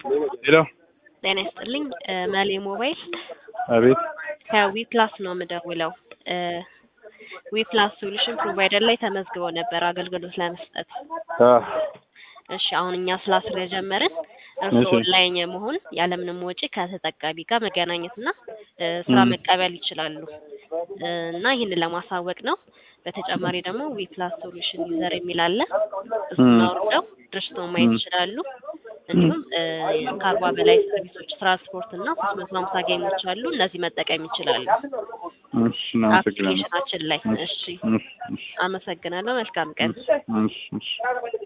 ሄሎ ጤና ይስጥልኝ እ መሌ ሞባይል አቤት ከዊፕላስ ነው የምደውለው እ ዊፕላስ ሶሉሽን ፕሮቫይደር ላይ ተመዝግቦ ነበር አገልግሎት ለመስጠት አ እሺ አሁን እኛ ስራ ስለጀመርን እርስዎ እሺ። ኦንላይን መሆን ያለምንም ወጪ ከተጠቃሚ ጋር መገናኘት እና እ ስራ ም። መቀበል ይችላሉ እ እና ይህንን ለማሳወቅ ነው በተጨማሪ ደግሞ ዊፕላስ ሶሉሽን ዩዘር የሚል አለ እሱን ም። አውርደው ድርጅቱን ማየት ም። ይችላሉ እንዲሁም እ ከአርባ በላይ ሰርቪሶች ትራንስፖርት እና ሶስት መቶ ሀምሳ ጌሞች አሉ እነዚህ መጠቀም ይችላሉ እሺ እናመሰግናለን አፕሊኬሽናችን ላይ እሺ እሺ እሺ አመሰግናለሁ መልካም ቀን እሺ እሺ